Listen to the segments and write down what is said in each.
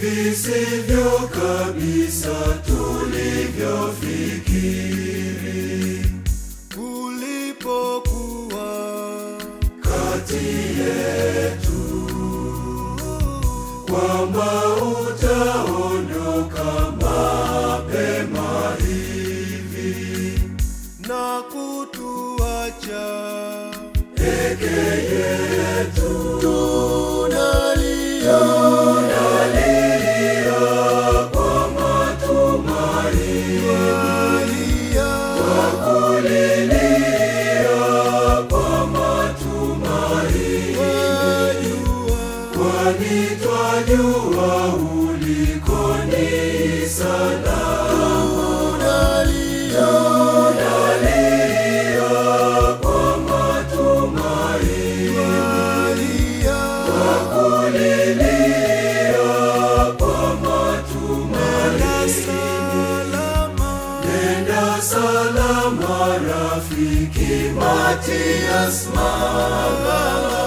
hivi sivyo kabisa tulivyofikiri ulipokuwa kati yetu kwamba utaondoka mapema hivi na kutuacha peke yetu tunalia tunalia kwa matumaini Tunalia, kulilia kwa matumaini wajua, kwani twajua uliko ni salama tunalia, tunalia kwa matumaini tunalia, kulilia kwa na matumaini salama, nenda salama rafiki Matias Magala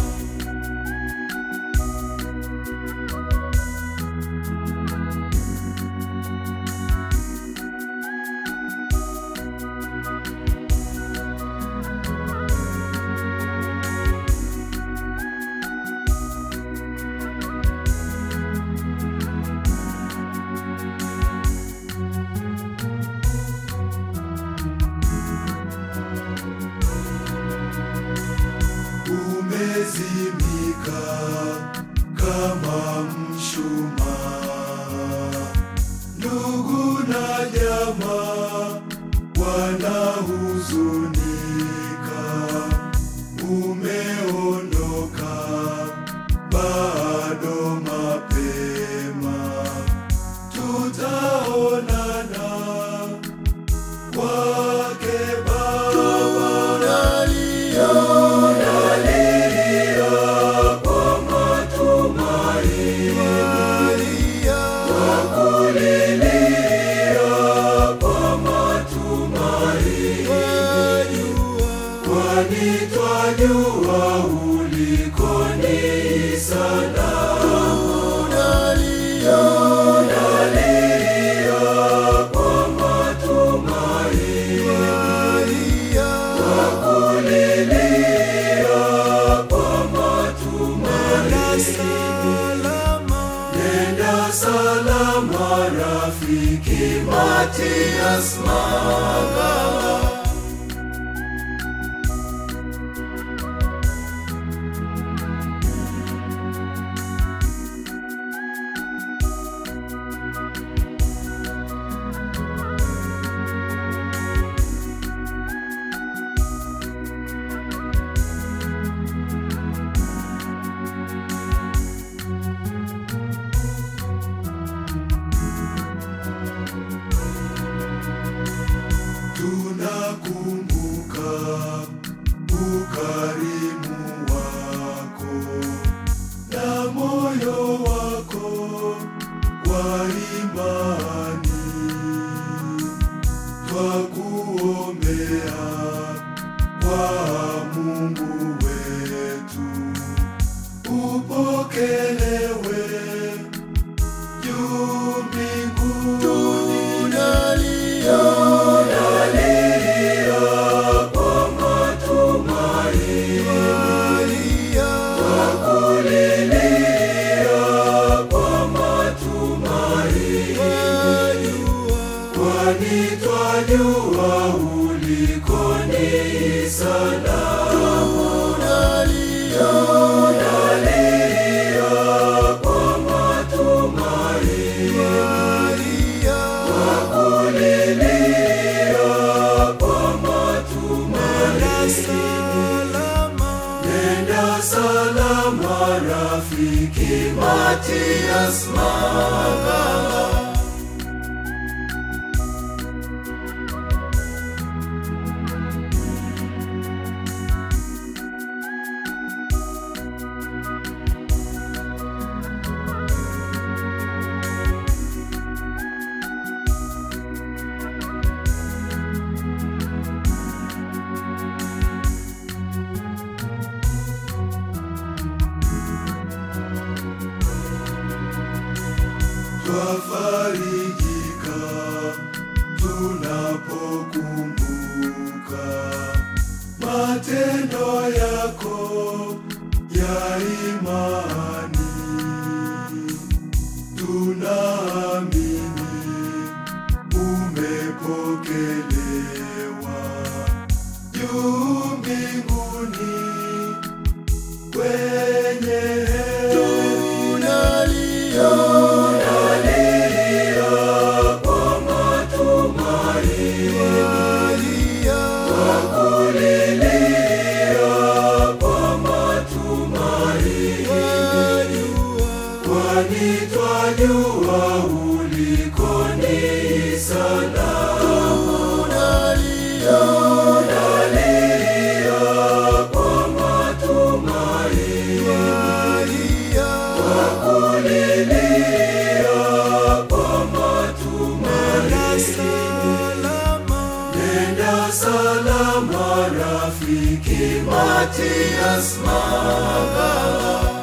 umezimika kama mshumaa. Ndugu na jamaa wanahuzunika, umeondoka bado mapema, tutaonana kwake Baba. tunalia, Tunalia kwa matumaini, tunalia, kulilia kwa matumaini, wajua, kwani twajua uliko ni salama. tunalia, Tunalia kwa matumaini, tunalia, kulilia kwa na matumaini. salama, Nenda salama rafiki Matias Magala tunakumbuka ukarimu wako na moyo wako wa imani, twakuombea kwa Mungu wetu upokelewe juu mbinguni. tunalia, Tunalia kwa matumaini, tunalia, kulilia kwa matumaini, wajua, kwani twajua uliko ni salama. tunalia, Tunalia kwa matumaini, tunalia, kulilia kwa na matumaini. salama, Nenda salama rafiki Matias Magala umepokelewa juu mbinguni kwenye tunalia helilia kwa matumaini walia kulilia kwa matumaini wajua kwani twajua uliko ni salama tunalia helilia kwa matumaini walia kulilia kwa matumaini salama Nenda salama rafiki Matias Magala